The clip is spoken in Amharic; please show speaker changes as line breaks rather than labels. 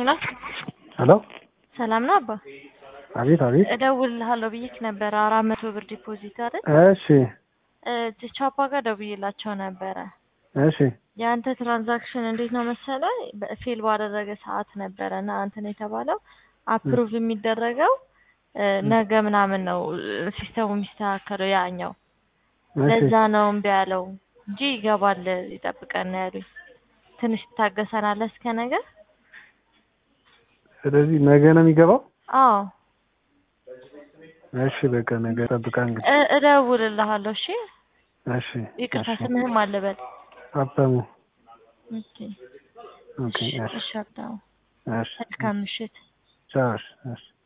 ሄሎ
ሄሎ
ሰላም ነው አባ?
አቤት አቤት።
እደውልልሃለሁ ብዬሽ ነበረ አራት መቶ ብር ዲፖዚት አይደል?
እሺ
እ ቻፓ ጋር ደውዬላቸው ነበረ።
እሺ
የአንተ ትራንዛክሽን እንዴት ነው መሰለ ፌል ባደረገ ሰዓት ነበረ እና እንትን የተባለው አፕሩቭ የሚደረገው እ ነገ ምናምን ነው ሲስተሙ የሚስተካከለው ያኛው
እሺ
ለዛ ነው እምቢ ያለው እንጂ ይገባል ይጠብቀን ነው ያሉኝ። ትንሽ ትታገሰናለህ እስከ ነገ?
ስለዚህ ነገ ነው የሚገባው።
አዎ
እሺ በቃ ነገ ጠብቃ እንግዲህ።
እ እደውልልሃለሁ። እሺ
እሺ
ይቅርታ
እሺ።
ስምህም አልበል።
ሀብታሙ
ኦኬ
ኦኬ። እሺ
እሺ ሀብታሙ
እሺ
መልካም ምሽት።
ቻው። እሺ እሺ